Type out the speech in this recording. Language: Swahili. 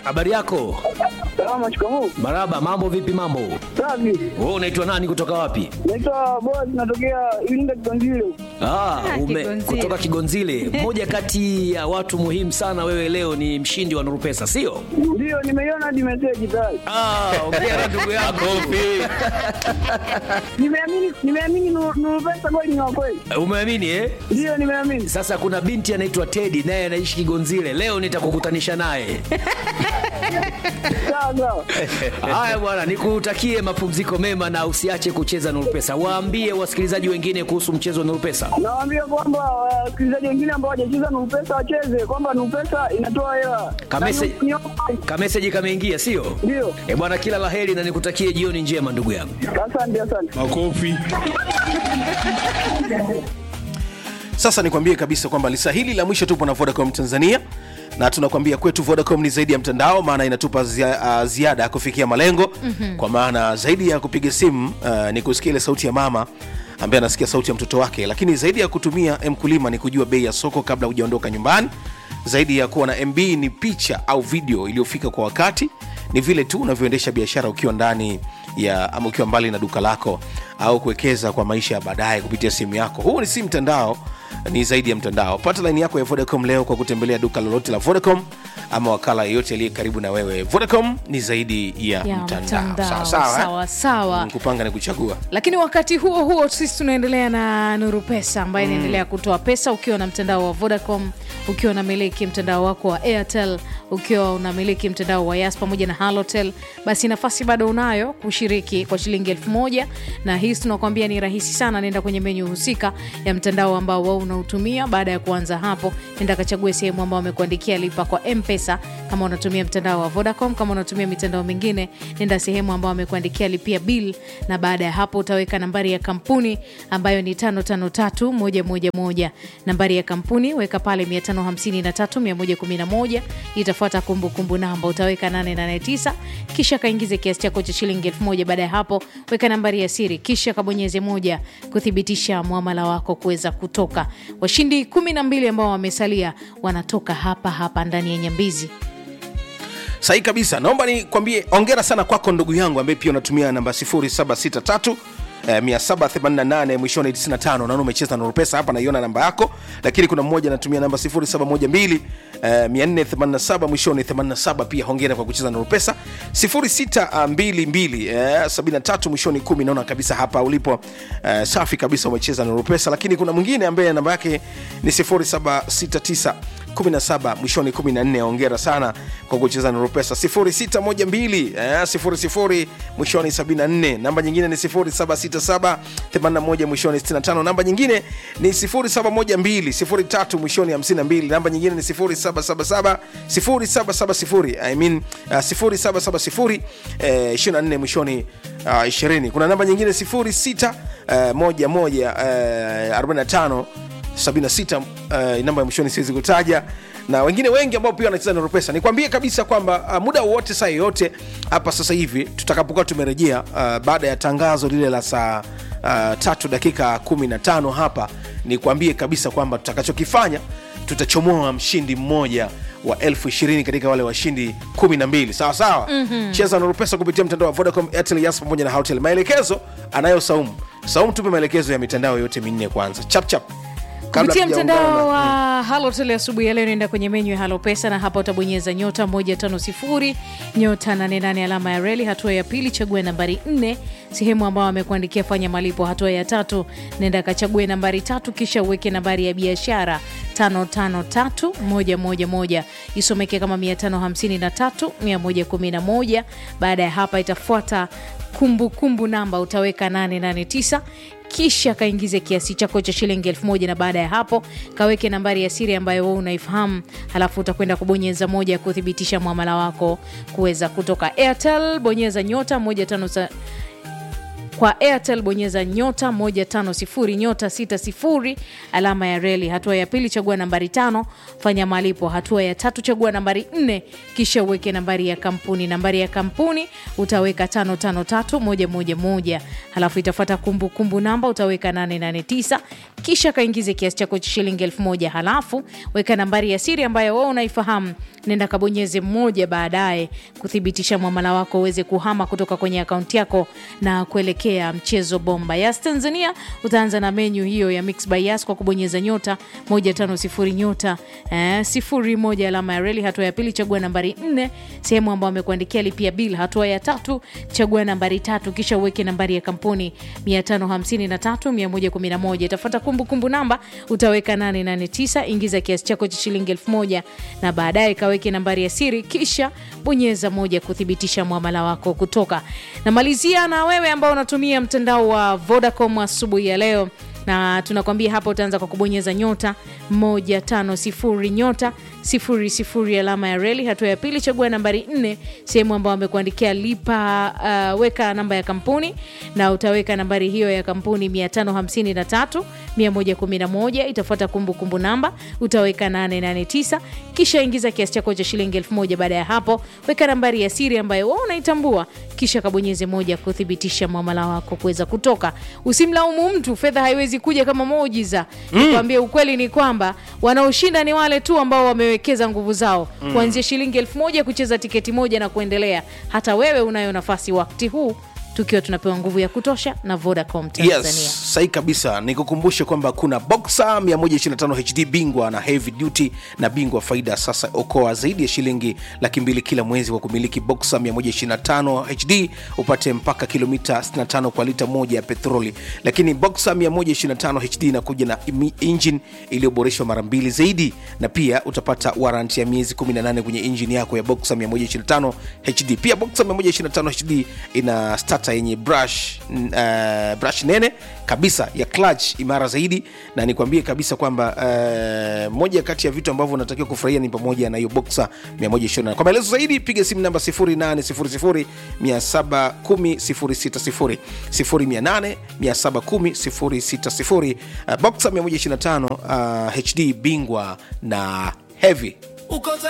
Habari yako? Salama, shikamoo. Maraba, mambo vipi mambo? Safi. Wewe unaitwa nani kutoka wapi? Naitwa Boaz, natokea Iringa Kigonzile. Ah, ume, Kigonzile. kutoka Kigonzile. Mmoja kati ya watu muhimu sana wewe leo ni mshindi wa Nuru Pesa, sio? Ndio, nimeiona hadi message tayari. Ah, ongea ndugu yangu. Nimeamini, nimeamini Nuru Nuru Pesa kweli ni wa kweli. Umeamini eh? Ndio, nimeamini. Sasa kuna binti anaitwa Teddy naye anaishi Kigonzile. Leo nitakukutanisha naye. Sawa sawa. Haya bwana, nikutakie mapumziko mema na usiache kucheza Nuru Pesa. Waambie wasikilizaji wengine kuhusu mchezo wa Nuru Pesa. Nawaambia kwamba wasikilizaji wengine ambao hawajacheza Nuru Pesa wacheze, kwamba Nuru Pesa inatoa hela. Kamese- Na ni- Kameseji kameingia, sio? Ndio. Eh bwana, kila laheri na nikutakie jioni njema ndugu yangu. Asante, asante. Makofi. Sasa nikwambie kabisa kwamba lisa hili la mwisho tupo na Vodacom Tanzania na tunakwambia kwetu Vodacom ni zaidi ya mtandao, maana inatupa zia, uh, ziada ya kufikia malengo mm-hmm. Kwa maana zaidi ya kupiga simu uh, ni kusikia ile sauti ya mama ambaye anasikia sauti ya mtoto wake, lakini zaidi ya kutumia mkulima ni kujua bei ya soko kabla hujaondoka nyumbani. Zaidi ya kuwa na MB ni picha au video iliyofika kwa wakati, ni vile tu unavyoendesha biashara ukiwa ndani ya ama ukiwa mbali na duka lako au kuwekeza kwa maisha ya baadaye kupitia simu yako. Huu ni si mtandao, ni zaidi ya mtandao. Pata laini yako ya Vodacom leo kwa kutembelea duka lolote la Vodacom ama wakala yeyote aliye karibu na wewe. Vodacom ni zaidi ya, ya mtandao. mtandao. Sawa sawa, eh? sawa sawa Mm, kupanga ni kuchagua. lakini wakati huo huo sisi tunaendelea na nuru pesa ambaye inaendelea kutoa pesa ukiwa na mtandao wa vodacom ukiwa unamiliki mtandao wako wa airtel ukiwa unamiliki mtandao wa yas pamoja na halotel basi nafasi bado unayo kushiriki kwa shilingi elfu moja na hii tunakwambia ni rahisi sana nenda kwenye menyu husika ya mtandao ambao wao unautumia baada ya kuanza hapo nenda kachague sehemu ambao wamekuandikia lipa kwa mpesa kama unatumia mtandao wa vodacom kama unatumia mitandao mingine nenda sehemu ambao wamekuandikia lipia bill na baada ya hapo utaweka nambari ya kampuni ambayo ni 553111 nambari ya kampuni weka pale 553111 itafuata kumbukumbu namba utaweka 889 kisha kaingize kiasi chako cha shilingi 1000 baada ya hapo weka nambari ya siri kisha kabonyeze moja kuthibitisha mwamala wako kuweza kutoka washindi 12 ambao wamesalia wanatoka hapa hapa ndani ya nyambizi sahi kabisa naomba nikwambie ongera sana kwako ndugu yangu ambaye pia unatumia namba 0763 eh, 788 mwishoni 95 naona umecheza na pesa hapa naiona namba yako lakini kuna mmoja anatumia namba 0712 eh, 487 mwishoni 87 pia hongera kwa kucheza na pesa 0622 eh, 73 mwishoni 10 naona kabisa hapa ulipo eh, safi kabisa umecheza na pesa lakini kuna mwingine ambaye namba yake ni 0769 17 mwishoni 14 ongera sana kwa kucheza na rupesa 0612 eh, 00 mwishoni 74 namba nyingine ni 0767 81 mwishoni 65 namba nyingine ni 0712 03 mwishoni 52 namba nyingine ni 0777 0770 I mean, uh, 0770 eh, 24 mwishoni uh, 20 kuna namba nyingine 06 uh, 11 uh, 45 76 uh, namba ya mwishoni siwezi kutaja na wengine wengi ambao pia wanacheza na pesa nikwambie kabisa kwamba uh, muda wowote saa yoyote hapa sasa hivi tutakapokuwa tumerejea uh, baada ya tangazo lile la saa uh, tatu dakika 15 hapa nikwambie kabisa kwamba tutakachokifanya tutachomoa mshindi mmoja wa elfu ishirini katika wale washindi 12 sawa sawa mm-hmm. cheza na pesa kupitia mtandao wa vodacom airtel yas pamoja na hotel maelekezo anayo saumu saumu tupe maelekezo ya mitandao yote minne kwanza chapchap Kabla kupitia hatujaungana mtandao na- wa halotel asubuhi ya leo naenda kwenye menyu ya halo pesa na hapa utabonyeza nyota 150 nyota 88 alama ya reli hatua ya pili chagua nambari 4 sehemu ambao amekuandikia fanya malipo hatua ya tatu nenda kachague nambari tatu kisha uweke nambari ya biashara 553111 isomeke kama 553111 baada ya hapa itafuata kumbukumbu kumbu namba utaweka 889 kisha kaingize kiasi chako cha shilingi elfu moja na baada ya hapo kaweke nambari ya siri ambayo wewe unaifahamu halafu utakwenda kubonyeza moja ya kuthibitisha mwamala wako kuweza kutoka airtel bonyeza nyota 15 kwa airtel bonyeza nyota 150 nyota 60 alama ya reli hatua ya pili chagua nambari tano fanya malipo hatua ya tatu chagua nambari nne kisha uweke nambari ya kampuni nambari ya kampuni utaweka 553111 halafu itafuata kumbukumbu namba utaweka 889 kisha kaingize kiasi chako cha shilingi 1000 halafu weka nambari ya siri ambayo wewe unaifahamu nenda kabonyeze mmoja baadaye kuthibitisha mwamala wako uweze kuhama kutoka kwenye akaunti yako na kuelekea mchezo bomba yas tanzania utaanza na menyu hiyo ya mix by yas kwa kubonyeza nyota 150 nyota eh, 01 alama ya reli hatua ya pili chagua nambari 4 sehemu ambayo amekuandikia lipia bil hatua ya tatu chagua nambari tatu kisha uweke nambari ya kampuni 553111 itafuata kumbukumbu namba utaweka 889 ingiza kiasi chako cha shilingi 1000 na baadaye kaweke nambari ya siri kisha bonyeza moja kuthibitisha mwamala wako kutoka namalizia na wewe ambao unatumia mtandao wa vodacom asubuhi ya leo na tunakwambia hapa utaanza kwa kubonyeza nyota 150 nyota 00 alama ya reli hatua ya pili chagua nambari 4 sehemu ambayo amekuandikia lipa uh, weka namba ya kampuni na utaweka nambari hiyo ya kampuni 553 111 itafuata kumbukumbu namba utaweka 889 kisha ingiza kiasi chako cha shilingi 1000 baada ya hapo weka nambari ya siri ambayo wewe unaitambua kisha kabonyeze moja kuthibitisha mwamala wako kuweza kutoka usimlaumu mtu fedha haiwezi kuja kama muujiza mm. nikwambie ukweli ni kwamba wanaoshinda ni wale tu ambao wamewekeza nguvu zao mm. kuanzia shilingi elfu moja kucheza tiketi moja na kuendelea hata wewe unayo nafasi wakati huu tukiwa tunapewa nguvu ya kutosha na vodacom tanzania yes sahi kabisa nikukumbushe kwamba kuna boxa 125 hd bingwa na heavy duty na bingwa faida sasa okoa zaidi ya shilingi laki mbili kila mwezi kwa kumiliki boxa 125 hd upate mpaka kilomita 65 kwa lita moja ya petroli lakini boxa 125 hd inakuja na imi- engine iliyoboreshwa mara mbili zaidi na pia utapata warranty ya miezi 18 kwenye engine yako ya boxa 125 hd pia boxa 125 hd ina starter yenye brush, uh, brush nene kabisa ya clutch imara zaidi na nikwambie kabisa kwamba uh, moja kati ya vitu ambavyo unatakiwa kufurahia ni pamoja na hiyo boxa 120 kwa maelezo zaidi piga simu namba 0800 710 060 0800 710 060 uh, boxa 125 uh, hd bingwa na heavy